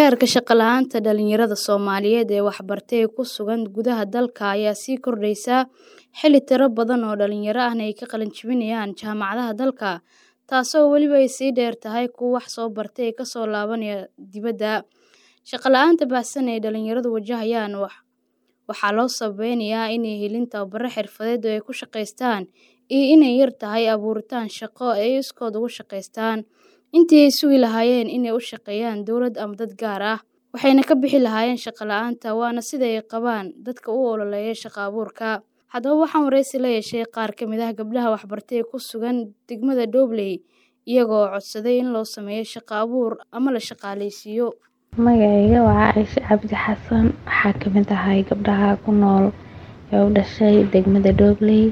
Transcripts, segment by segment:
Heerka shaqo la'aanta dhalinyarada Soomaaliyeed ee waxbartay ee ku sugan gudaha dalka ayaa sii kordhaysa xilli tiro badan oo dhalinyaro ahna ay ka qalin jebinayaan jaamacadaha dalka, taasoo weliba ay sii dheer tahay kuwa wax soo bartay ee ka soo laabanaya dibadda. Shaqo la'aanta baahsan ee dhalinyaradu wajahayaan waxaa loo sababeynayaa inay helin tababaro xirfadeed oo ay ku shaqeystaan iyo inay yar tahay abuuritaan shaqo ay iskood ugu shaqeystaan, intii ay sugi lahaayeen inay u shaqeeyaan dowlad ama dad gaar ah, waxayna ka bixi lahaayeen shaqo la'aanta waana sida ay qabaan dadka u ololeeya shaqo abuurka. Haddaba waxaan wareysi la yeeshay qaar ka mid ah gabdhaha waxbartay ee ku sugan degmada Dowley, iyaga oo codsaday in loo sameeyo shaqo abuur ama la shaqaaleysiiyo. Magacayga waa Caaisha Cabdi Xasan, waxaan ka mid ahay gabdhaha ku nool ee u dhashay degmada Dowley.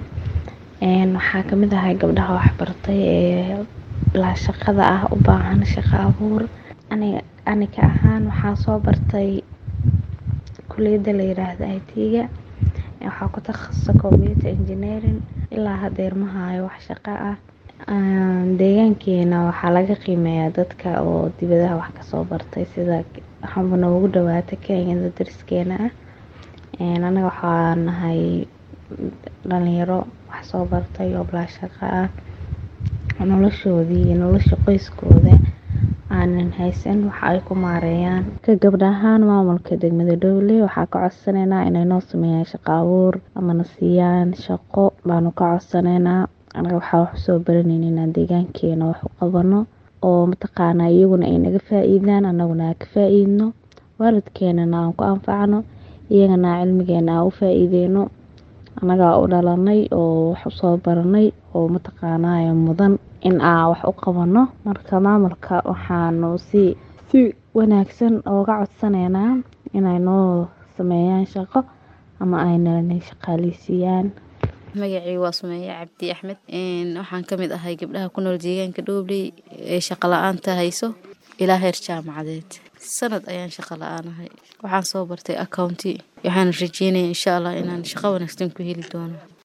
Waxaan ka mid ahay gabdhaha waxbartay ee la shaqada ah u baahan shaqo abuur. Aniga ahaan waxaan soo bartay kulliyadda la yiraahdo IT-ga. Waxaan ku takhasusay Computer Engineering. Ilaa haddeer ma hayo wax shaqo ah. Deegaankeena waxaa laga qiimeeyaa dadka oo dibadaha wax ka soo bartay sida waxaanba noogu dhawaata Kenyada dariskeena ah. Anaga waxaan nahay dhalinyaro wax soo bartay oo bilaa shaqo ah. Noloshoodii iyo nolosha qoyskooda aanan haysan wax ay ku maareeyaan. Ka gabdha ahaan maamulka degmada Dowley waxaan ka codsanaynaa inay noo sameeyaan shaqo abuur ama na siiyaan shaqo baanu ka codsanaynaa. Anaga waxaan wax soo baranayna inaan deegaankeena wax u qabano oo mataqaanaa iyaguna ay naga faa'iidaan anaguna aan ka faa'iidno. Waalidkeenana aan ku anfacno iyagana cilmigeena aan u faa'iideyno. Anaga u dhalanay oo wax u soo baranay oo mataqaanaa mudan in aan wax u qabano. Marka maamulka waxaanu si si wanaagsan ooga codsanaynaa inay noo sameeyaan shaqo ama ay na shaqaaleysiiyaan. Magacayga waa Sumeeya Cabdi Axmed. Waxaan ka mid ahay gabdhaha ku nool deegaanka Dowley ee shaqo la'aanta hayso ilaa heer jaamacadeed. Sanad ayaan shaqo la'aan ahay. Waxaan soo bartay accounting. Waxaan rajeynayaa insha Allah inaan shaqo wanaagsan ku heli doono.